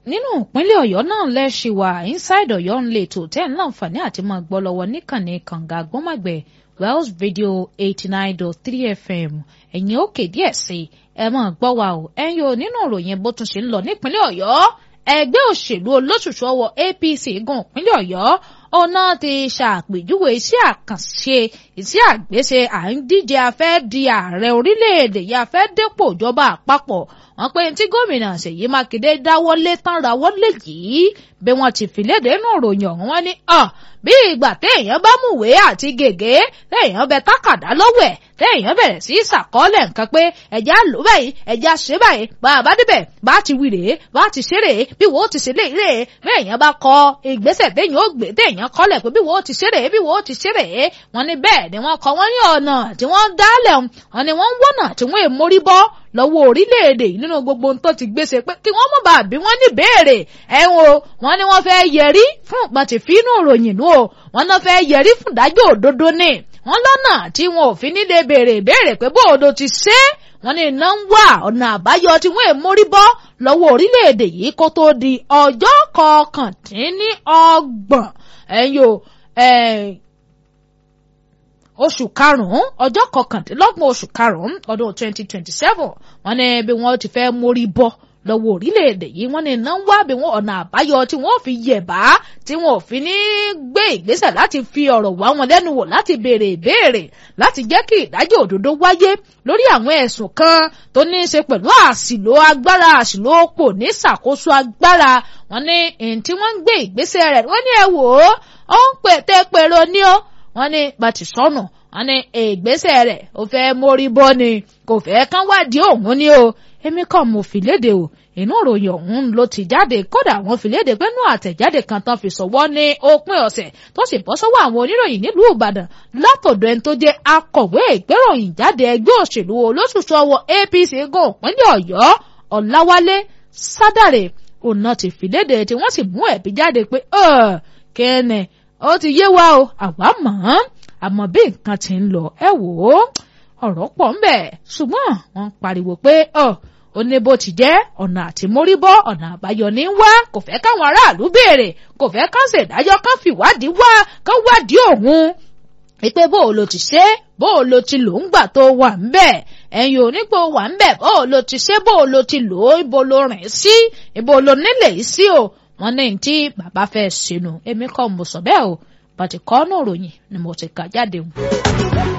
nínú ìpínlẹ̀ ọ̀yọ́ náà lẹ́ṣin wà inside ọ̀yọ́ ń lè tò tẹ́ ń láǹfààní àti máa gbọ́ lọ́wọ́ níkànnì kànga gbọ́màgbẹ̀ wells radio eighty nine dot three fm ẹ̀yìn òkè díẹ̀ sí ẹ máa gbọ́ wa o ẹ̀yin o nínú ìròyìn bó tún ṣe ń lọ nípínlẹ̀ ọ̀yọ́ ẹgbẹ́ òṣèlú olóṣùṣù ọwọ́ apc gun ìpínlẹ̀ ọ̀yọ́ ọ̀nà ti ṣàpèjúwe iṣẹ́ àkànṣe iṣẹ́ àgbéṣe à ń díje afẹ́ di ààrẹ orílẹ̀-èdè yìí afẹ́ dépò ìjọba àpapọ̀ wọn pé tí gómìnà ṣèyí mákindé dáwọ́lé tán rawọ́lé yìí bí wọ́n ti fi léde nù ròyìn ọ̀hún wọn ni bí ìgbà téèyàn bá múwé àti gègé téèyàn bẹ tákàdá lọ́wọ́ ẹ̀ téèyàn bẹ̀rẹ̀ sí ṣàkọọ́lẹ̀ nǹkan pé ẹ̀já lò báyìí ẹ̀já ṣe báyìí bá a bá débẹ̀ bá a ti wí rèé bá a ti ṣe rèé bí wo ti ṣe lè rèé béèyàn bá kọ ìgbésẹ̀ téèyàn ó gbé téèyàn kọ́lẹ̀ pé bí wo ti ṣe rèé bí wo ti ṣe rèé wọn ni bẹ́ẹ̀ ni wọ́n kọ wọ́n ní ọ̀nà tí wọ́n dálẹ̀ wọn ni wọ́n ń wọ́nà tí wọ́n èmórí bọ́ lọ́wọ́ orílẹ̀-èdè yìí nínú gbogbo ohun tó ti gbèsè pé kí wọ́n mọ̀ bá bí wọ́n ní béèrè ẹ̀hún o wọ́n ní wọ́n fẹ́ yẹrí fún pàtìfínú ìròyìn nù o wọ́n náà fẹ́ yẹrí fún ìdájọ́ òdodo ní wọ́n lọ́nà tí wọn ò fi nílé béèrè béèrè pé bóòdo ti ṣe é wọ́n ní iná ń wà ọ̀nà àbáyọ tí wọ́n èmórí bọ́ lọ́wọ́ orílẹ̀-èdè yìí kó tó di ọjọ́ kọkàndínlọ́gbọ̀n ẹ̀yìn o oṣù karùn-ún ọjọ́ kọkàndínlọ́gbọ̀n oṣù karùn-ún ọdún twenty twenty seven wọ́n ní bí wọ́n ti fẹ́ mórí bọ́ lọ́wọ́ orílẹ̀-èdè yìí wọ́n ní iná ń wá bí wọ́n ọ̀nà àbáyọ tí wọ́n fi yẹ̀bá tí wọ́n ò fi ní gbé ìgbésẹ̀ láti fi ọ̀rọ̀ wá wọn lẹ́nu wò láti béèrè ìbéèrè láti jẹ́ kí ìdájọ́ òdodo wáyé lórí àwọn ẹ̀sùn kan tó ní í ṣe pẹ̀lú àṣìlò agbára àṣìlò òpò ní ṣàkóso agbára wọ́n ní èyí tí wọ́n ń gbé ìgbésẹ̀ rẹ̀ wọ́n ní ẹ wò ó ó ń pètè pèrò ní ó wọ́n ní bàtì sọnù wọ́n ní ìgbésẹ̀ rẹ̀ ó fẹ́ mórí bọ́ ni kò fẹ́ kán wádìí òun ni o èmi kàn mo fi léde o inú ìròyìn ọ̀hún ló ti jáde kódà wọ́n fi léde pé nú àtẹ̀jáde kan tán fi sọ̀wọ́ ní òpin ọ̀sẹ̀ tó sì bọ́ sọ́wọ́ àwọn oníròyìn nílùú ìbàdàn látọ̀dọ̀ ẹni tó jẹ́ akọ̀wé ìgbéròyìn jáde ẹgbẹ́ òṣèlú olóṣùṣù ọwọ́ apc gun ìpínlẹ̀ ọ̀yọ́ ọ̀làwálé sádàrè ọ̀nà ti fi léde tí wọ́n sì mú ẹ̀bí jáde pé kẹ́ẹ̀nẹ̀ ó ti yé wa o àwa mọ̀ ọ́n àmọ́ bí nǹkan ti ń lọ ẹ wò ó ọ̀rọ̀ pọ̀ ń bẹ̀ ṣùgbọ́n wọ́n ń pariwo pé ọ̀ ó ní bó ti jẹ́ ọ̀nà àti móríbọ́ ọ̀nà àbáyọ ní wá kò fẹ́ káwọn aráàlú béèrè kò fẹ́ kán ṣèdájọ́ kán fìwádìí wá kán wádìí òun pé bó o lo ti ṣe bó o lo ti lò ń gbà tó wà ń bẹ̀ ẹ̀yin onígbò wà ń bẹ̀ bó o lo ti ṣe bó o lo ti lò ó ibo lo rìn sí ibo lo nílẹ̀ yìí sí o wọ́n ní tí bàbá fẹ́ sínú èmi kọ́ mo sọ bẹ́ẹ̀ o bàtí kọ́ ọ́nà òròyìn ni mo ti kà jáde.